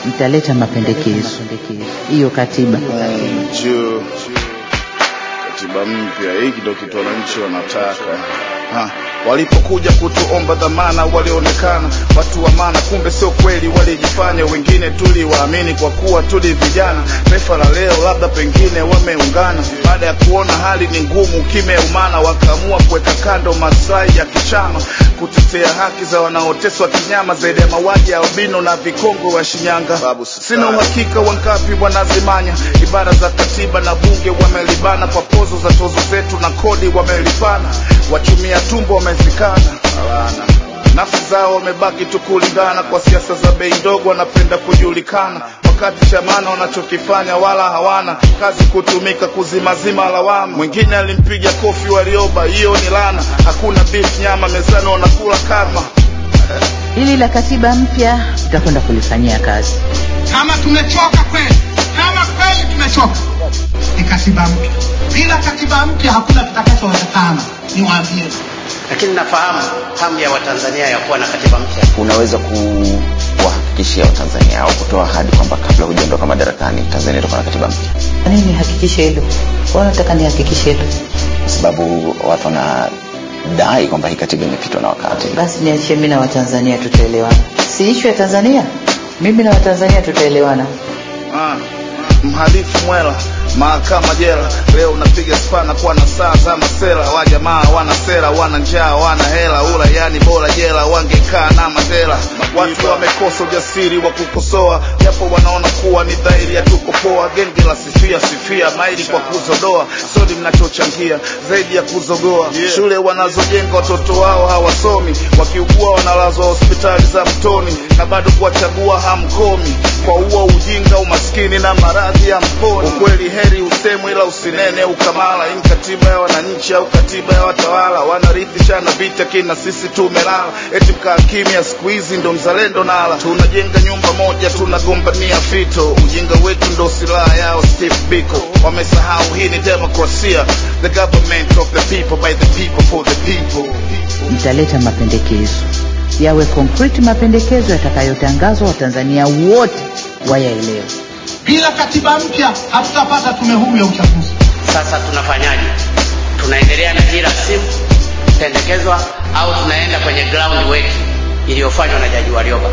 mtaleta mapendekezo hiyo katiba juu katiba mpya hiki ndo kitu wananchi wanataka ha. walipokuja kutuomba dhamana walionekana watu wa maana kumbe sio kweli walijifanya wengine tuliwaamini kwa kuwa tuli vijana taifa la leo labda pengine wameungana baada ya kuona hali ni ngumu kimeumana wakaamua kuweka kando maslahi ya kichama kutetea haki za wanaoteswa kinyama zaidi ya mauaji ya albino na vikongo wa shinyanga sina uhakika wangapi wanazimanya ibara za katiba na bunge wamelibana kwa pozo za tozo zetu na kodi wamelipana wachumia tumbo wamezikana nafsi zao wamebaki tu kulingana kwa siasa za bei ndogo wanapenda kujulikana wakati chamana wanachokifanya wala hawana kazi kutumika kuzimazima lawama mwingine alimpiga kofi walioba hiyo ni lana hakuna beef nyama mezani wanakula kama hili la katiba mpya tutakwenda kulifanyia kazi kama tumechoka kweli kama kweli tumechoka ni katiba mpya bila katiba mpya hakuna kitakachowezekana niwaambie lakini nafahamu hamu ya watanzania ya kuwa na katiba mpya unaweza kuwahakikishia watanzania au kutoa ahadi kwamba kabla hujaondoka madarakani tanzania itakuwa na katiba mpya Kwa nini nihakikishe hilo Kwa nataka nihakikishe hilo kwa sababu watu wanadai kwamba hii katiba imepitwa na wakati basi niachie mimi na watanzania tutaelewana si ishu ya tanzania mimi na watanzania tutaelewana ah. mhalifu mwela mahakama jela leo unapiga spana kwa na saa za masela wajamaa wana sera wana njaa wana hela ula yani bora jela wangekaa na madela watu wamekosa ujasiri wa kukosoa japo wanaona kuwa ni dhahiri ya tuko poa genge la sifia sifia maili kwa kuzodoa sodi mnachochangia zaidi ya kuzogoa shule wanazojenga watoto wao hawasomi wakiugua wanalazwa hospitali za mtoni na bado kuwachagua hamkomi kwa uo ujinga umaskini na maradhi ya mponi ukweli heri usemwe ila usinene ukamala hii katiba ya wananchi au katiba ya watawala wanarithishana vita kina sisi tumelala eti mkaa kimya siku hizi ndo mzalendo nala tunajenga nyumba moja tunagombania fito ujinga wetu ndo silaha yao steve biko wamesahau hii ni demokrasia the government of the people by the people for the people mtaleta mapendekezo yawe concrete mapendekezo yatakayotangazwa watanzania wote wayaelewe bila katiba mpya hatutapata tume huru ya uchaguzi sasa tunafanyaje tunaendelea na hii rasimu pendekezwa au tunaenda kwenye ground work iliyofanywa na jaji warioba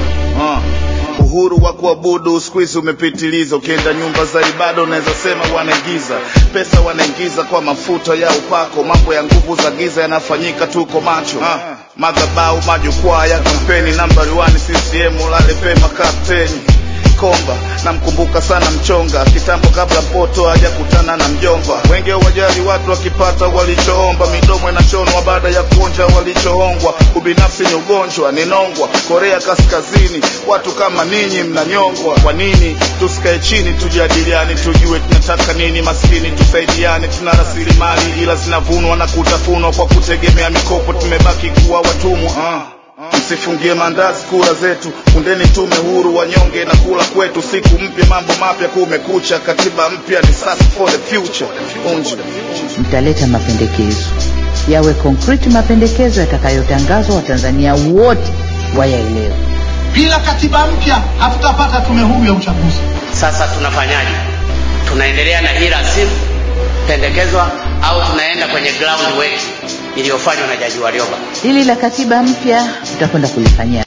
uh. uhuru wa kuabudu siku hizi umepitiliza ukienda nyumba za ibada unaweza sema wanaingiza pesa wanaingiza kwa mafuta ya upako mambo ya nguvu za giza yanafanyika tuko macho uh. madhabau majukwaa ya kampeni nambari 1 ccm ulale pema kapteni komba namkumbuka sana mchonga kitambo kabla mpoto hajakutana na mjomba wenge wajali watu wakipata walichoomba midomo inachonwa baada ya kuonja walichoongwa ubinafsi ni ugonjwa ninongwa korea kaskazini watu kama ninyi mnanyongwa kwa nini tusikae chini tujadiliani tujue tunataka nini maskini tusaidiane tuna rasilimali ila zinavunwa na kutafunwa kwa kutegemea mikopo tumebaki kuwa watumwa uh. Msifungie mandazi kura zetu, kundeni tume huru, wanyonge na kula kwetu. Siku mpya, mambo mapya, kumekucha. Katiba mpya ni sasa for the future. Unji. mtaleta mapendekezo yawe concrete mapendekezo yatakayotangazwa watanzania wote wayaelewe bila katiba mpya hatutapata tume huru ya uchaguzi sasa tunafanyaje tunaendelea na hii rasimu pendekezwa au tunaenda kwenye ground work iliyofanywa na jaji warioba hili la katiba mpya tutakwenda kulifanyia